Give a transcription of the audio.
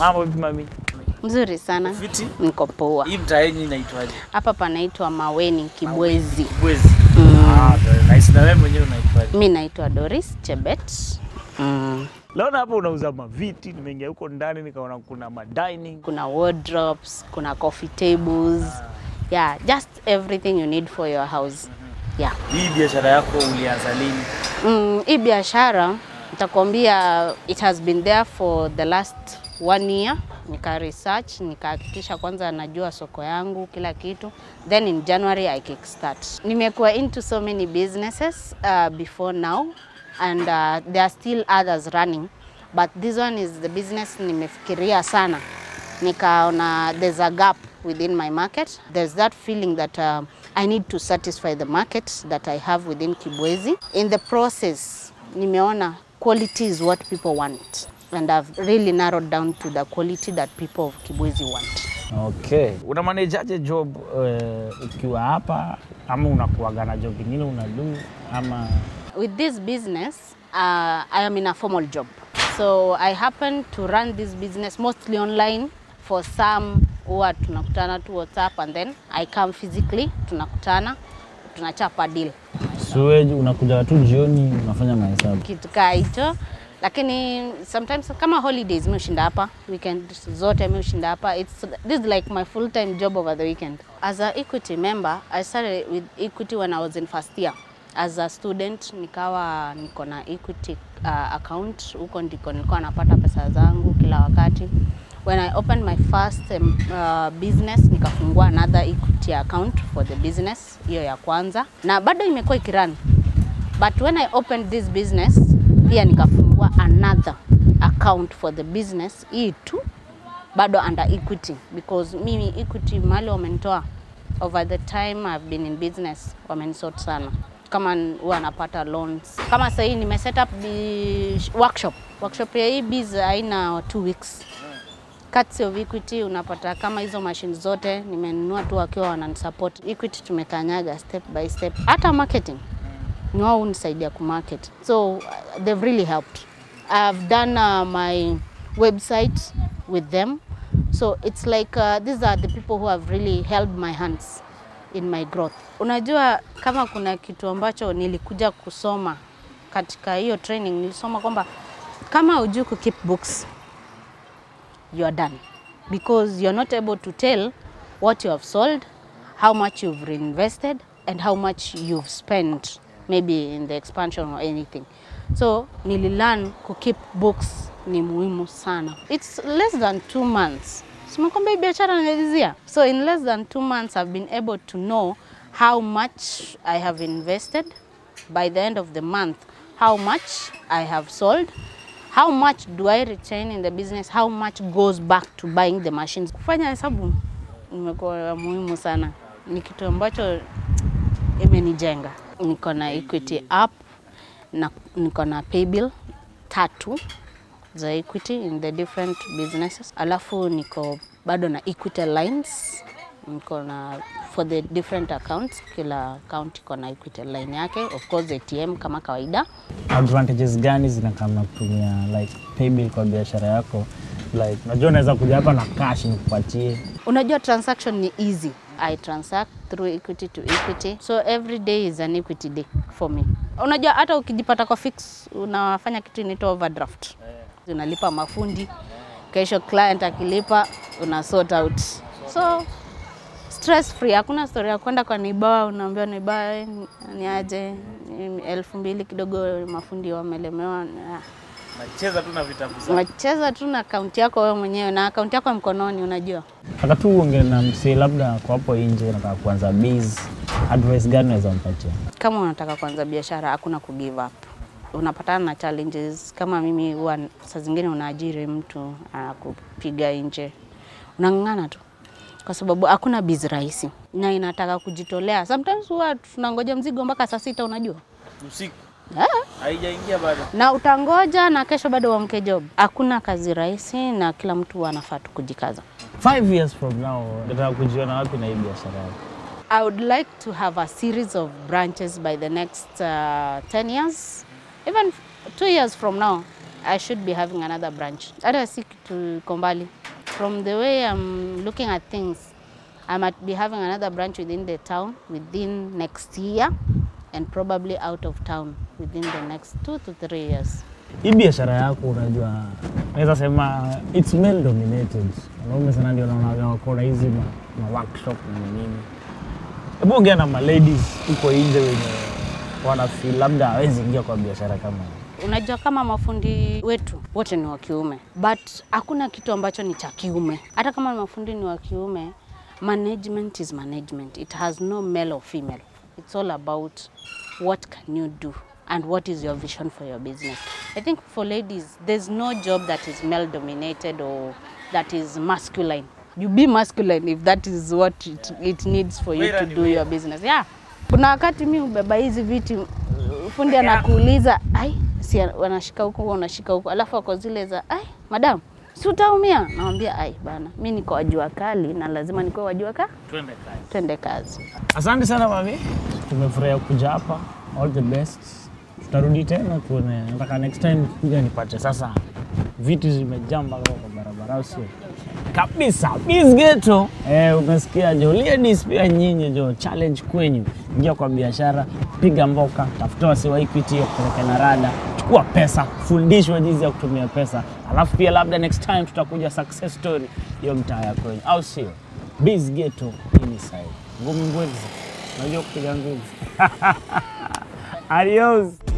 Mambo vipi mami? Mzuri sana, Fiti? niko poa. Hii mtaa yenyu inaitwaje? Hapa panaitwa Maweni Kibwezi. Bwezi. Ah, very nice. Na wewe mwenyewe unaitwaje? Mi naitwa Doris Chebet. Mm. Leo hapa unauza maviti, nimeingia huko ndani nikaona kuna madining. Kuna wardrobes, kuna coffee tables. Yeah, just everything you need for your house. Yeah. Hii biashara yako ulianza lini? Mm, hii biashara nitakwambia it has been there for the last one year. Nika research, nikahakikisha kwanza najua soko yangu kila kitu, then in January I kickstart. Nimekuwa into so many businesses uh, before now and uh, there are still others running but this one is the business nimefikiria sana nikaona there's a gap within my market. There's that feeling that uh, I need to satisfy the market that I have within Kibwezi. In the process, nimeona quality is what people want. And I've really narrowed down to the quality that people of Kibwezi want. Okay. Una manageaje job uh, ukiwa hapa ama unakuaga na job ingine unadu ama With this business, uh, I am in a formal job. So I happen to run this business mostly online. For some, huwa tunakutana tu WhatsApp and then I come physically, tunakutana, tunachapa deal. suwe unakuja tu jioni unafanya mahesabu? kitu kaa hicho, lakini sometimes kama holidays mi ushinda hapa, weekend zote mi ushinda hapa. It's, this is like my full time job over the weekend. As a Equity member, I started with Equity when I was in first year. As a student nikawa niko na Equity uh, account, huko ndiko nilikuwa napata pesa zangu kila wakati. When I opened my first um, uh, business nikafungua another Equity account for the business, hiyo ya kwanza, na bado imekuwa ikirun but when I opened this business pia nikafungua another account for the business hii tu bado under Equity because mimi Equity mali wamenitoa over the time I've been in business wamenisort sana kama n- huwa napata loans kama sasa hii nime set up the workshop workshop ya hii biz haina two weeks Courtesy of Equity unapata kama hizo machine zote nimenunua tu wakiwa wananisupport. Equity tumekanyaga step by step, hata marketing ni wao hunisaidia kumarket, so uh, they've really helped. I've done uh, my website with them, so it's like uh, these are the people who have really held my hands in my growth. Unajua, kama kuna kitu ambacho nilikuja kusoma katika hiyo training, nilisoma kwamba kama hujui ku keep books you are done because you're not able to tell what you have sold, how much you've reinvested, and how much you've spent maybe in the expansion or anything. So nililearn ku keep books ni muhimu sana. It's less than two months. Simekwambia hii biashara naelezea. So in less than two months I've been able to know how much I have invested by the end of the month, how much I have sold, how much do I retain in the business, how much goes back to buying the machines. Kufanya hesabu imekuwa muhimu sana, ni kitu ambacho imenijenga. Niko na Equity app na niko na paybill tatu za Equity in the different businesses, alafu niko bado na Equity lines niko na for the different accounts. Kila account iko na Equity line yake, of course ATM kama kawaida. advantages gani zinakama kutumia like paybill kwa biashara yako? Like unajua unaweza kuja hapa na cash nikupatie. Unajua transaction ni easy. I transact through equity to equity. So every day is an equity day for me. Unajua hata ukijipata kwa fix unafanya kitu inaitwa overdraft. Unalipa mafundi. Kesho client akilipa una sort out. So stress free, hakuna story ya kwenda kwa niba unaambiwa niba eh, ni aje ni elfu mbili kidogo mafundi wamelemewa. Ah. Nacheza tu na vitabu zako. Unacheza tu na akaunti yako wewe mwenyewe na akaunti yako ya mkononi unajua. Nataka tu uongee na msee labda kwa hapo nje nataka kuanza biz. Advice gani unaweza mpatia? kama unataka kuanza biashara hakuna ku give up. Unapatana na challenges kama mimi, huwa saa zingine unaajiri mtu anakupiga nje, unang'ang'ana tu kwa sababu hakuna biz rahisi na inataka kujitolea. Sometimes huwa tunangoja mzigo mpaka saa sita, unajua Usiku Ah, haijaingia bado. na utangoja na kesho bado uamke job. Hakuna kazi rahisi na kila mtu anafaa tu kujikaza. Five years from now nataka kujiona wapi na hii biashara yako? I would like to have a series of branches by the next uh, 10 years. Even two years from now, I should be having another branch. Hata si kitu iko mbali. From the way I'm looking at things, I might be having another branch within the town within next year and probably out of town within the next two to three years. Hii biashara yako unajua, naweza sema it's male dominated. Wanaume sana ndio naonaga wako na hizi ma, ma workshop na nini. Hebu ongea na ma ladies huko nje wenye wanafeel labda hawezi ingia kwa biashara kama hii. Unajua kama mafundi wetu wote ni wa kiume, but hakuna kitu ambacho ni cha kiume. Hata kama mafundi ni wa kiume, management is management. It has no male or female. It's all about what can you do and what is your vision for your business. I think for ladies, there's no job that is male dominated or that is masculine. You be masculine if that is what it, it needs for you to do your business. Yeah. Kuna wakati mi ubeba hizi viti fundi anakuuliza ai, si wanashika huku wanashika huku, alafu ako zile za ai, madam si utaumia. Namwambia ai bana, mi niko wajua kali na lazima nikuwe wajua ka Twende kazi. twende kazi. Asante sana mami, tumefurahia kuja hapa. All the best. Tutarudi tena tuone, nataka next time kuja nipate sasa vitu zimejaa mpaka kwa barabara, au sio? Kabisa. Bisgeto. Eh, umesikia jo, ladies pia nyinyi jo, challenge kwenyu, ingia kwa biashara, piga mboka, tafuta wasi wa Equity kupeleke na rada, chukua pesa, fundishwa jinsi ya kutumia pesa, alafu pia labda next time tutakuja success story hiyo mtaa ya kwenyu, au sio? Bisgeto hii ni sahihi. Ngumi ngwezi, unajua kupiga ngumi. Adios.